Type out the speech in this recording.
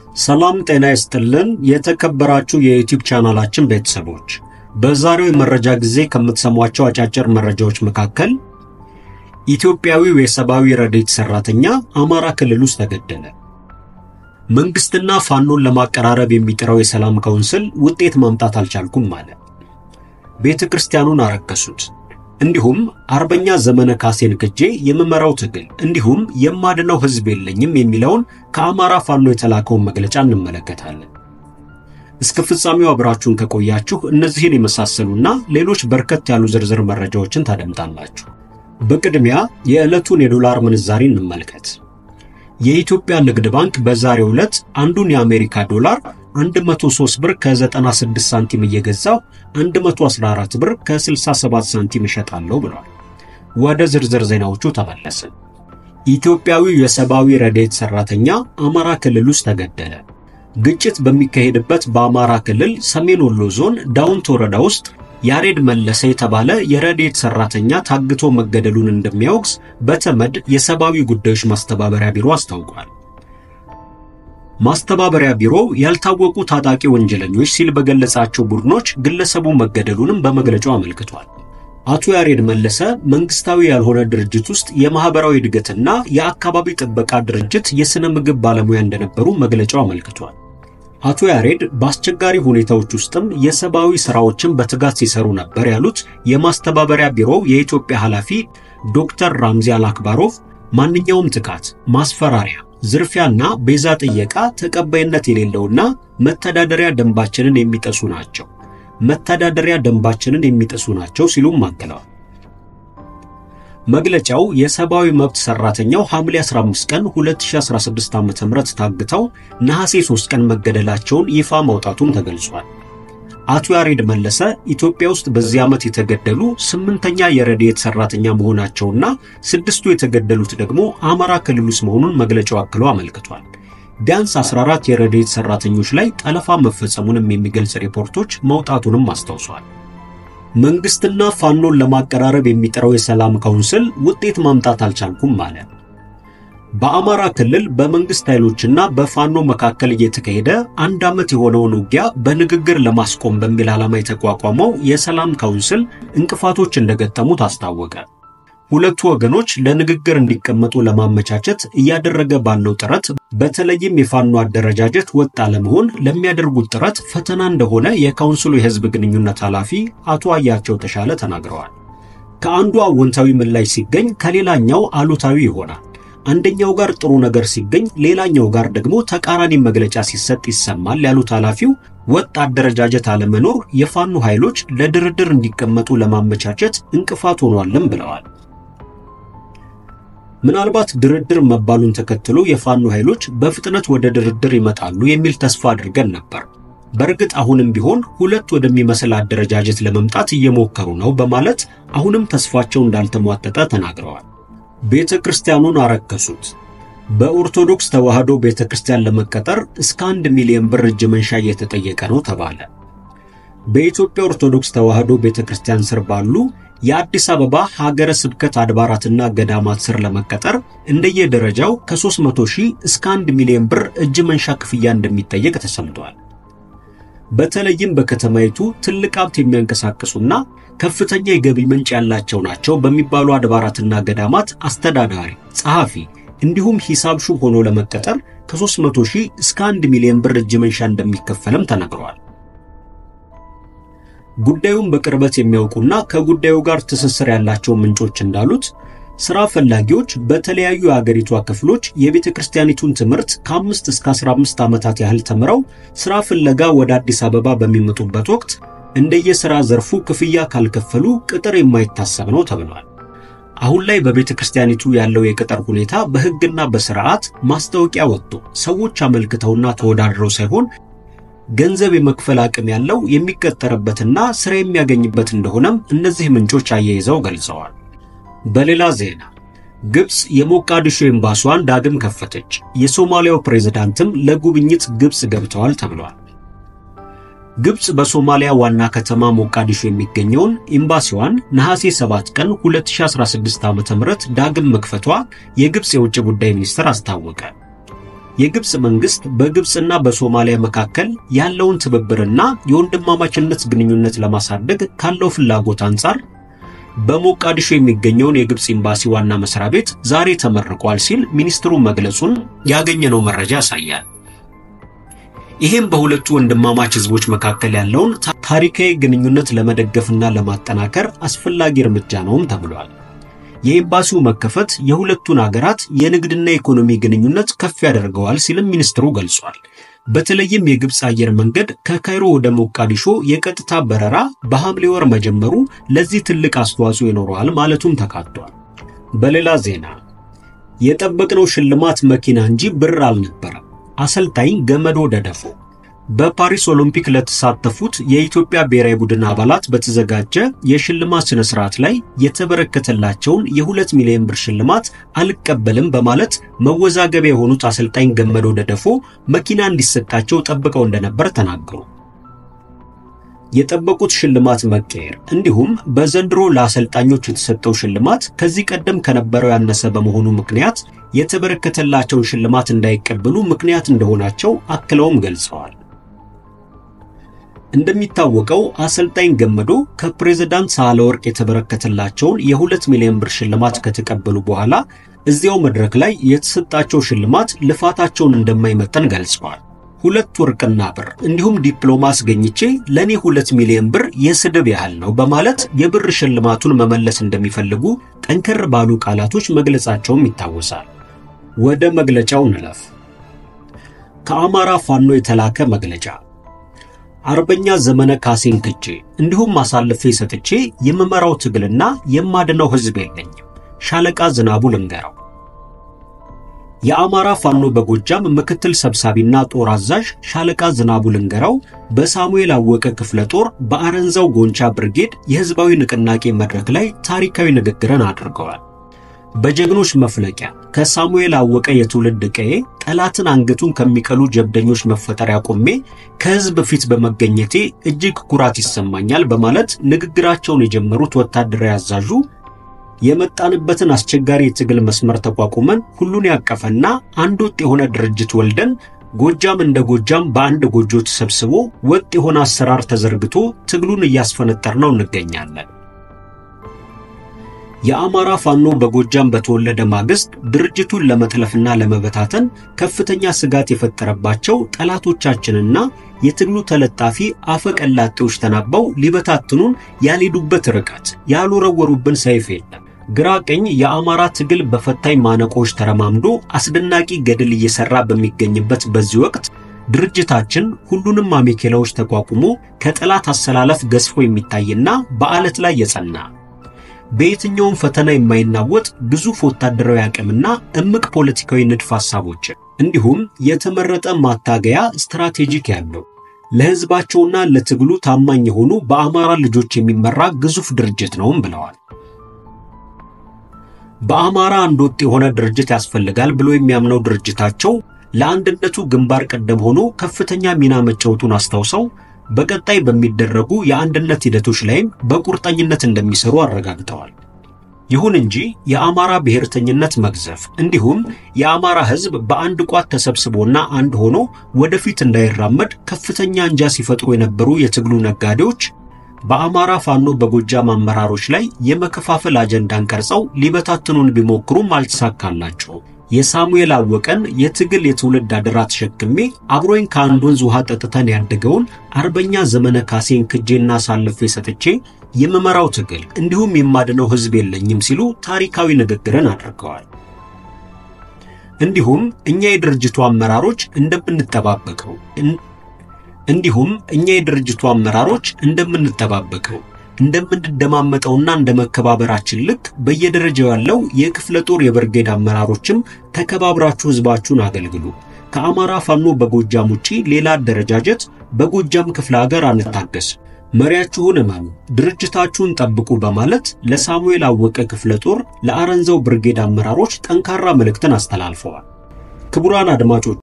ሰላም ጤና ይስጥልን። የተከበራችሁ የዩቲዩብ ቻናላችን ቤተሰቦች በዛሬው የመረጃ ጊዜ ከምትሰሟቸው አጫጭር መረጃዎች መካከል ኢትዮጵያዊው የሰብአዊ ረድኤት ሰራተኛ አማራ ክልል ውስጥ ተገደለ፣ መንግስትና ፋኖን ለማቀራረብ የሚጥረው የሰላም ካውንስል ውጤት ማምጣት አልቻልኩም አለ፣ ቤተ ክርስቲያኑን አረከሱት፣ እንዲሁም አርበኛ ዘመነ ካሴን ክጄ የምመራው ትግል እንዲሁም የማድነው ህዝብ የለኝም የሚለውን ከአማራ ፋኖ የተላከውን መግለጫ እንመለከታለን። እስከ ፍጻሜው አብራችሁን ከቆያችሁ እነዚህን የመሳሰሉና ሌሎች በርከት ያሉ ዝርዝር መረጃዎችን ታደምጣላችሁ። በቅድሚያ የዕለቱን የዶላር ምንዛሪ እንመልከት። የኢትዮጵያ ንግድ ባንክ በዛሬው ዕለት አንዱን የአሜሪካ ዶላር 103 ብር ከ96 ሳንቲም እየገዛው 114 ብር ከ67 ሳንቲም እሸጣለሁ ብሏል። ወደ ዝርዝር ዜናዎቹ ተመለስን። ኢትዮጵያዊው የሰብአዊ ረድኤት ሰራተኛ አማራ ክልል ውስጥ ተገደለ። ግጭት በሚካሄድበት በአማራ ክልል ሰሜን ወሎ ዞን ዳውንት ወረዳ ውስጥ ያሬድ መለሰ የተባለ የረድኤት ሰራተኛ ታግቶ መገደሉን እንደሚያወግዝ በተመድ የሰብአዊ ጉዳዮች ማስተባበሪያ ቢሮ አስታውቋል። ማስተባበሪያ ቢሮው ያልታወቁ ታጣቂ ወንጀለኞች ሲል በገለጻቸው ቡድኖች ግለሰቡ መገደሉንም በመግለጫው አመልክቷል። አቶ ያሬድ መለሰ መንግስታዊ ያልሆነ ድርጅት ውስጥ የማህበራዊ እድገትና የአካባቢ ጥበቃ ድርጅት የሥነ ምግብ ባለሙያ እንደነበሩ መግለጫው አመልክቷል። አቶ ያሬድ በአስቸጋሪ ሁኔታዎች ውስጥም የሰብአዊ ሥራዎችን በትጋት ሲሰሩ ነበር ያሉት የማስተባበሪያ ቢሮው የኢትዮጵያ ኃላፊ ዶክተር ራምዚ አልአክባሮቭ ማንኛውም ትካት፣ ማስፈራሪያ፣ ዝርፊያና ቤዛ ጥየቃ ተቀባይነት የሌለውና መተዳደሪያ ደንባችንን የሚጠሱ ናቸው መተዳደሪያ ደንባችንን የሚጥሱ ናቸው ሲሉም አክለዋል። መግለጫው የሰብአዊ መብት ሰራተኛው ሐምሌ 15 ቀን 2016 ዓ.ም ታግተው ነሐሴ 3 ቀን መገደላቸውን ይፋ ማውጣቱን ተገልጿል። አቶ ያሬድ መለሰ ኢትዮጵያ ውስጥ በዚህ ዓመት የተገደሉ ስምንተኛ የረድኤት ሰራተኛ መሆናቸውና ስድስቱ የተገደሉት ደግሞ አማራ ክልል ውስጥ መሆኑን መግለጫው አክሎ አመልክቷል። ቢያንስ 14 የረድኤት ሰራተኞች ላይ ጠለፋ መፈጸሙንም የሚገልጽ ሪፖርቶች መውጣቱንም አስታውሷል። መንግስትና ፋኖን ለማቀራረብ የሚጥረው የሰላም ካውንስል ውጤት ማምጣት አልቻልኩም አለ። በአማራ ክልል በመንግስት ኃይሎችና በፋኖ መካከል እየተካሄደ አንድ ዓመት የሆነውን ውጊያ በንግግር ለማስቆም በሚል ዓላማ የተቋቋመው የሰላም ካውንስል እንቅፋቶች እንደገጠሙት አስታወቀ። ሁለቱ ወገኖች ለንግግር እንዲቀመጡ ለማመቻቸት እያደረገ ባለው ጥረት በተለይም የፋኖ አደረጃጀት ወጥ አለመሆን ለሚያደርጉት ጥረት ፈተና እንደሆነ የካውንስሉ የህዝብ ግንኙነት ኃላፊ አቶ አያቸው ተሻለ ተናግረዋል። ከአንዱ አዎንታዊ ምላሽ ሲገኝ ከሌላኛው አሉታዊ ይሆናል። አንደኛው ጋር ጥሩ ነገር ሲገኝ፣ ሌላኛው ጋር ደግሞ ተቃራኒ መግለጫ ሲሰጥ ይሰማል ያሉት ኃላፊው ወጥ አደረጃጀት አለመኖር የፋኖ ኃይሎች ለድርድር እንዲቀመጡ ለማመቻቸት እንቅፋት ሆኗልም ብለዋል። ምናልባት ድርድር መባሉን ተከትሎ የፋኖ ኃይሎች በፍጥነት ወደ ድርድር ይመጣሉ የሚል ተስፋ አድርገን ነበር። በእርግጥ አሁንም ቢሆን ሁለት ወደሚመስል አደረጃጀት ለመምጣት እየሞከሩ ነው በማለት አሁንም ተስፋቸው እንዳልተሟጠጠ ተናግረዋል። ቤተ ክርስቲያኑን አረከሱት። በኦርቶዶክስ ተዋሕዶ ቤተ ክርስቲያን ለመቀጠር እስከ አንድ ሚሊዮን ብር እጅ መንሻ እየተጠየቀ ነው ተባለ። በኢትዮጵያ ኦርቶዶክስ ተዋሕዶ ቤተ ክርስቲያን ስር ባሉ የአዲስ አበባ ሀገረ ስብከት አድባራትና ገዳማት ስር ለመቀጠር እንደየደረጃው ከ300 ሺህ እስከ 1 ሚሊዮን ብር እጅ መንሻ ክፍያ እንደሚጠየቅ ተሰምቷል። በተለይም በከተማይቱ ትልቅ ሀብት የሚያንቀሳቅሱና ከፍተኛ የገቢ ምንጭ ያላቸው ናቸው በሚባሉ አድባራትና ገዳማት አስተዳዳሪ፣ ጸሐፊ እንዲሁም ሂሳብ ሹም ሆኖ ለመቀጠር ከ300 ሺህ እስከ 1 ሚሊዮን ብር እጅ መንሻ እንደሚከፈልም ተነግሯል። ጉዳዩን በቅርበት የሚያውቁና ከጉዳዩ ጋር ትስስር ያላቸው ምንጮች እንዳሉት ሥራ ፈላጊዎች በተለያዩ የአገሪቷ ክፍሎች የቤተ ክርስቲያኒቱን ትምህርት ከአምስት እስከ 15 ዓመታት ያህል ተምረው ሥራ ፍለጋ ወደ አዲስ አበባ በሚመጡበት ወቅት እንደየሥራ ዘርፉ ክፍያ ካልከፈሉ ቅጥር የማይታሰብ ነው ተብሏል። አሁን ላይ በቤተ ክርስቲያኒቱ ያለው የቅጥር ሁኔታ በሕግና በሥርዓት ማስታወቂያ ወጥቶ ሰዎች አመልክተውና ተወዳድረው ሳይሆን ገንዘብ የመክፈል አቅም ያለው የሚቀጠርበትና ሥራ የሚያገኝበት እንደሆነም እነዚህ ምንጮች አያይዘው ገልጸዋል። በሌላ ዜና ግብፅ የሞቃዲሾ ኤምባሲዋን ዳግም ከፈተች። የሶማሊያው ፕሬዝዳንትም ለጉብኝት ግብፅ ገብተዋል ተብሏል። ግብፅ በሶማሊያ ዋና ከተማ ሞቃዲሾ የሚገኘውን ኤምባሲዋን ነሐሴ 7 ቀን 2016 ዓ.ም ዳግም መክፈቷ የግብፅ የውጭ ጉዳይ ሚኒስትር አስታወቀ። የግብፅ መንግስት በግብፅና በሶማሊያ መካከል ያለውን ትብብርና የወንድማማችነት ግንኙነት ለማሳደግ ካለው ፍላጎት አንጻር በሞቃዲሾ የሚገኘውን የግብፅ ኤምባሲ ዋና መስሪያ ቤት ዛሬ ተመርቋል ሲል ሚኒስትሩ መግለጹን ያገኘነው መረጃ ያሳያል። ይህም በሁለቱ ወንድማማች ህዝቦች መካከል ያለውን ታሪካዊ ግንኙነት ለመደገፍና ለማጠናከር አስፈላጊ እርምጃ ነውም ተብሏል። የኤምባሲው መከፈት የሁለቱን አገራት የንግድና የኢኮኖሚ ግንኙነት ከፍ ያደርገዋል ሲልም ሚኒስትሩ ገልጿል። በተለይም የግብፅ አየር መንገድ ከካይሮ ወደ ሞቃዲሾ የቀጥታ በረራ በሐምሌ ወር መጀመሩ ለዚህ ትልቅ አስተዋጽኦ ይኖረዋል ማለቱም ተካቷል። በሌላ ዜና የጠበቅነው ሽልማት መኪና እንጂ ብር አልነበረም። አሰልጣኝ ገመዶ ደደፎ በፓሪስ ኦሎምፒክ ለተሳተፉት የኢትዮጵያ ብሔራዊ ቡድን አባላት በተዘጋጀ የሽልማት ስነ ስርዓት ላይ የተበረከተላቸውን የሁለት ሚሊዮን ብር ሽልማት አልቀበልም በማለት መወዛገቢያ የሆኑት አሰልጣኝ ገመዶ ደደፎ መኪና እንዲሰጣቸው ጠብቀው እንደነበር ተናገሩ። የጠበቁት ሽልማት መቀየር እንዲሁም በዘንድሮ ለአሰልጣኞች የተሰጠው ሽልማት ከዚህ ቀደም ከነበረው ያነሰ በመሆኑ ምክንያት የተበረከተላቸውን ሽልማት እንዳይቀበሉ ምክንያት እንደሆናቸው አክለውም ገልጸዋል። እንደሚታወቀው አሰልጣኝ ገመዶ ከፕሬዝዳንት ሳህለወርቅ የተበረከተላቸውን የሁለት ሚሊዮን ብር ሽልማት ከተቀበሉ በኋላ እዚያው መድረክ ላይ የተሰጣቸው ሽልማት ልፋታቸውን እንደማይመጠን ገልጸዋል። ሁለት ወርቅና ብር እንዲሁም ዲፕሎማ አስገኝቼ ለእኔ ሁለት ሚሊዮን ብር የስድብ ያህል ነው በማለት የብር ሽልማቱን መመለስ እንደሚፈልጉ ጠንከር ባሉ ቃላቶች መግለጻቸውም ይታወሳል። ወደ መግለጫው እንለፍ። ከአማራ ፋኖ የተላከ መግለጫ አርበኛ ዘመነ ካሴን ክጄ እንዲሁም አሳልፌ ሰጥቼ የምመራው ትግልና የማድነው ሕዝብ የለኝም። ሻለቃ ዝናቡ ልንገራው። የአማራ ፋኖ በጎጃም ምክትል ሰብሳቢና ጦር አዛዥ ሻለቃ ዝናቡ ልንገራው በሳሙኤል አወቀ ክፍለ ጦር በአረንዛው ጎንቻ ብርጌድ የህዝባዊ ንቅናቄ መድረክ ላይ ታሪካዊ ንግግርን አድርገዋል። በጀግኖች መፍለቂያ ከሳሙኤል አወቀ የትውልድ ቀዬ ጠላትን አንገቱን ከሚቀሉ ጀብደኞች መፈጠሪያ ቆሜ ከህዝብ ፊት በመገኘቴ እጅግ ኩራት ይሰማኛል በማለት ንግግራቸውን የጀመሩት ወታደራዊ አዛዡ የመጣንበትን አስቸጋሪ የትግል መስመር ተቋቁመን ሁሉን ያቀፈና አንድ ወጥ የሆነ ድርጅት ወልደን ጎጃም እንደ ጎጃም በአንድ ጎጆ ተሰብስቦ ወጥ የሆነ አሰራር ተዘርግቶ ትግሉን እያስፈነጠርነው እንገኛለን። የአማራ ፋኖ በጎጃም በተወለደ ማግስት ድርጅቱን ለመጥለፍና ለመበታተን ከፍተኛ ስጋት የፈጠረባቸው ጠላቶቻችንና የትግሉ ተለጣፊ አፈቀላጤዎች ተናበው ሊበታትኑን ያልሄዱበት ርቀት ያልወረወሩብን ሰይፍ የለም። ግራ ቀኝ የአማራ ትግል በፈታኝ ማነቆዎች ተረማምዶ አስደናቂ ገድል እየሰራ በሚገኝበት በዚህ ወቅት ድርጅታችን ሁሉንም አሜኬላዎች ተቋቁሞ ከጠላት አሰላለፍ ገዝፎ የሚታይና በአለት ላይ የጸና በየትኛውም ፈተና የማይናወጥ ግዙፍ ወታደራዊ አቅምና እምቅ ፖለቲካዊ ንድፍ ሐሳቦችን እንዲሁም የተመረጠ ማታገያ ስትራቴጂክ ያለው ለሕዝባቸውና ለትግሉ ታማኝ የሆኑ በአማራ ልጆች የሚመራ ግዙፍ ድርጅት ነውም ብለዋል። በአማራ አንድ ወጥ የሆነ ድርጅት ያስፈልጋል ብሎ የሚያምነው ድርጅታቸው ለአንድነቱ ግንባር ቀደም ሆኖ ከፍተኛ ሚና መጫወቱን አስታውሰው በቀጣይ በሚደረጉ የአንድነት ሂደቶች ላይም በቁርጠኝነት እንደሚሰሩ አረጋግጠዋል። ይሁን እንጂ የአማራ ብሔርተኝነት መግዘፍ እንዲሁም የአማራ ሕዝብ በአንድ ቋት ተሰብስቦና አንድ ሆኖ ወደፊት እንዳይራመድ ከፍተኛ አንጃ ሲፈጥሩ የነበሩ የትግሉ ነጋዴዎች በአማራ ፋኖ በጎጃም አመራሮች ላይ የመከፋፈል አጀንዳን ቀርጸው ሊበታትኑን ቢሞክሩም አልተሳካላቸውም። የሳሙኤል አወቀን የትግል የትውልድ አደራ ተሸክሜ አብሮኝ ከአንድ ወንዝ ውሃ ጠጥተን ያደገውን አርበኛ ዘመነ ካሴን ክጄና አሳልፌ ሰጥቼ የምመራው ትግል እንዲሁም የማድነው ሕዝብ የለኝም ሲሉ ታሪካዊ ንግግርን አድርገዋል። እንዲሁም እኛ የድርጅቱ አመራሮች እንደምንጠባበቀው እንዲሁም እኛ የድርጅቱ አመራሮች እንደምንጠባበቀው እንደምንደማመጠውና እንደ መከባበራችን ልክ በየደረጃው ያለው የክፍለ ጦር የብርጌድ አመራሮችም ተከባብራችሁ ህዝባችሁን አገልግሉ። ከአማራ ፋኖ በጎጃም ውጪ ሌላ አደረጃጀት በጎጃም ክፍለ ሀገር አንታገስ። መሪያችሁን እመኑ፣ ድርጅታችሁን ጠብቁ በማለት ለሳሙኤል አወቀ ክፍለ ጦር ለአረንዘው ብርጌድ አመራሮች ጠንካራ መልእክትን አስተላልፈዋል። ክቡራን አድማጮች